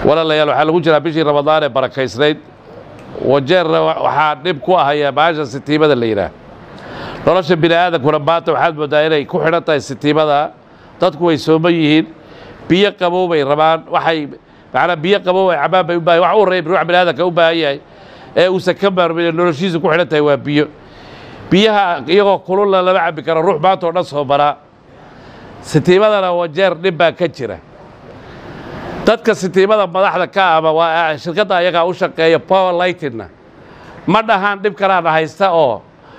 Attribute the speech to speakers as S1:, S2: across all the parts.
S1: walaalayaal waxaa lagu jiraa bishii ramadaan ee barakaysnayd wajeerna waxaa dhib ku ahaya baasha sitiimada la yidhaah nolosha bini aadankuna maanta waxaad moodaa inay ku xidhan tahay sitiimada dadku way sooman yihiin biyo qabow bay rabaan waxay macnaa biyo qabow ay cabaan bay u baahan wax u horreeya ruux bini aadamka u baahan yahay ee uusan ka maarmin ee noloshiisa ku xidhan tahay waa biyo biyaha iyagoo kululna lama cabbi karo ruux maanta oo dhan soo maraa sitiimadana wajeer dhib baa ka jira dadka sitiimada madaxda ka ama waa shirkadda ayagaa u shaqeeya power lightingna ma dhahaan dhib kalaana haysta oo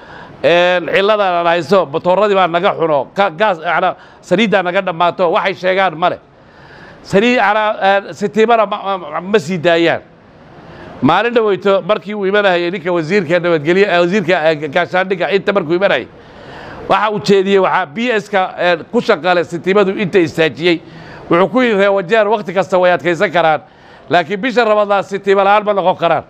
S1: ciladaan haysto matooradii baa naga xuno gaas manaa saliiddaa naga dhammaato waxay sheegaan male saliid manaa sitiimana ma sii daayaan maalin dhaweyto markii uu imanayay ninka wasiirka nabadgelye wasiirka gaashaandhigga inta markuu imanayay waxa uu jeediyey waxaa b s-ka ku shaqale sitiimadu inta istaajiyey wuxuu ku yidhi reewajeer wakhti kasta way adkaysan karaan laakiin bisha ramadaan sitiima la'aan ma noqon karaan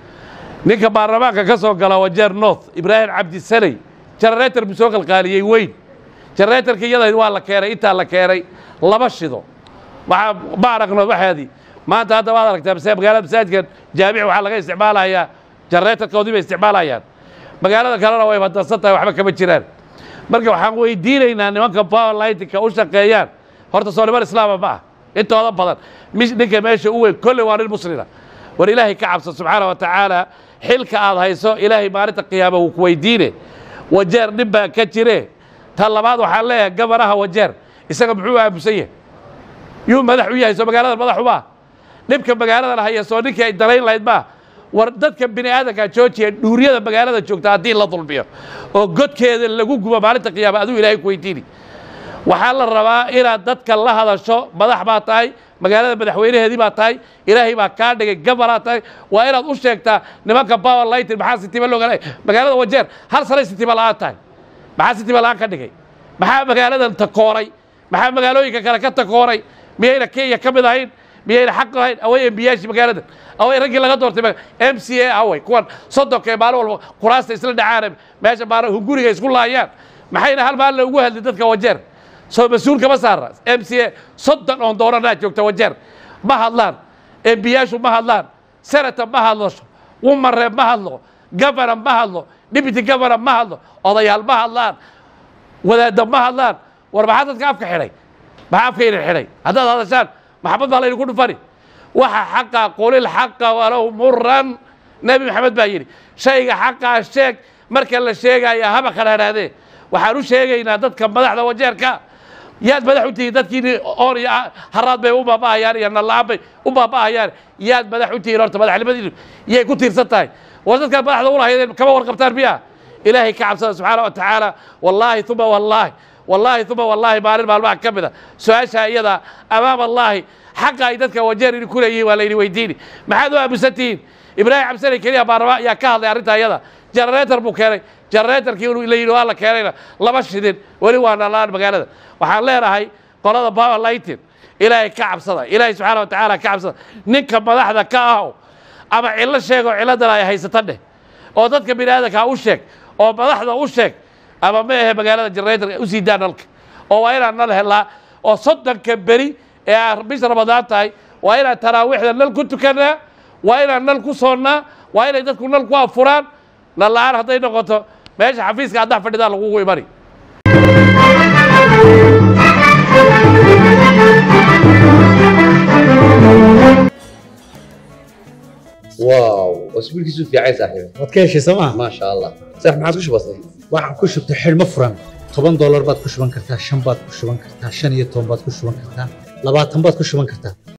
S1: ninka baarlamaanka ka soo gala wajeer north ibraahim cabdisaney janareetar buu soo qalqaaliyey weyn janareetarka iyada waa la keenay intaa la keenay laba shido waxaa ma aragno waxaadii maanta hadda waad aragtaa magaalada masaajidkan jaamic waxaa laga isticmaalayaa janareetarkoodii bay isticmaalayaan magaalada kalena way badansan tahay waxba kama jiraan marka waxaan weydiinaynaa nimanka power lightinka u shaqeeyaan horta soo niman islaama ma ah intooda badan ninka meesha u weyn kolley waa nin muslina war ilaahay ka cabsan subxaana wa tacaala xilka aad hayso ilaahay maalinta qiyaama wuu ku weydiine wajeer nin baa ka jire ta labaad waxaan leeyahay gabanaha wajeer isaga muxuu aamusan yahay yuu madax u yahay soo magaalada madax uma dhibka magaaladan haya soo ninkii ay dalayn lahayd maa war dadka bini aadankaa joojiya dhuuriyada magaalada joogta haddii la dulmiyo oo godkeeda lagu gubo maalinta qiyaama aduu ilaahay ku weydiini waxaa la rabaa inaad dadka la hadasho madax baa tahay magaalada madaxweynaheedii baa tahay ilaahay baa kaa dhigay gabanaa tahay waa inaad u sheegtaa nimanka power lighting maxaa sitiima looga magaalada wajeer hal sanay sitiima la'aan tahay maxaa sitiima la'aan ka dhigay maxaa magaaladan takooray maxaa magaalooyinka kale ka takooray miyayna kenya ka mid ahayn miyayna xaq lahayn away embiyaashii magaalada away raggii laga doortay m c a away kuwan soddonka ee maalin walba kuraasta isla dhacaana meesha maara hunguriga isku laayaan maxayna hal maalin ugu hadlin dadka wajeer soo mas-uul kama saara m c a soddon oon dooranaa joogta wajeer ma hadlaan embiyaashu ma hadlaan senata ma hadlasho wumareeb ma hadlo gavana ma hadlo deputy gavana ma hadlo odayaal ma hadlaan wadaadda ma hadlaan war maxaa dadka afka xidhay maxaa afka idin xidhay haddaad hadashaan maxamed baa laydinku dhufani waxa xaqa qulil xaqa walow muran nebi maxamed baa yidhi shayga xaqaa sheeg marka la sheegaya haba qadhaadhaadee waxaan u sheegaynaa dadka madaxda wajeerka yaad madax u tihiin dadkiini oon iyo haraad bay u baaba'ahayaan iyo nalla'aan bay u baaba'ahayaan yaad madax u tihiin horta madaxnimadiinu yay ku tiirsan tahay war dadkaad madaxda u lahaydeen kama warqabtaan miya ilaahay ka cabsada subxaana wa tacaala wallaahi uma wallaahi wallaahi uma wallaahi maalin maalmaha ka mida su-aashaa iyada amaam allaahi xaqa ay dadka wajeer idin ku leeyihiin waa layidhi weydiini maxaad u aamusan tihiin ibraahim cabsane keliya baarlamaan ayaa ka hadlay arrintaa iyada janareetar buu keenay janareetarkii la yidhi waa la keenayna lama shidin weli waa nalaan magaalada waxaan leenahay qolada power lighting ilaahay ka cabsada ilaahay subxaana wa tacaala ka cabsada ninka madaxda ka aho ama cillo sheego cilladan ay haysata dheh oo dadka bini aadanka u sheeg oo madaxda u sheeg ama ma ahe magaalada janareetarka usii daa nalka oo waa inaan nal helaa oo soddonka beri ee bisha ramadaan tahay waa inaan taraawiixda nal ku tukannaa waa inaan nal ku soonnaa waa inay dadku nal ku afuraan nal la'aan hadday noqoto meesha xafiiska haddaa fadhidaa lagugu imani
S2: واو اسبوع كيسو في عايز صاحبي
S3: waad ka heshay sooma
S2: ما شاء الله صح ما عاد وش بصير
S3: waxaan ku shubtay xidhmo furan toban doolar baad ku shuban kartaa shan baad ku shuban kartaa shan iyo toban baad ku shuban kartaa labaatan baad ku shuban kartaa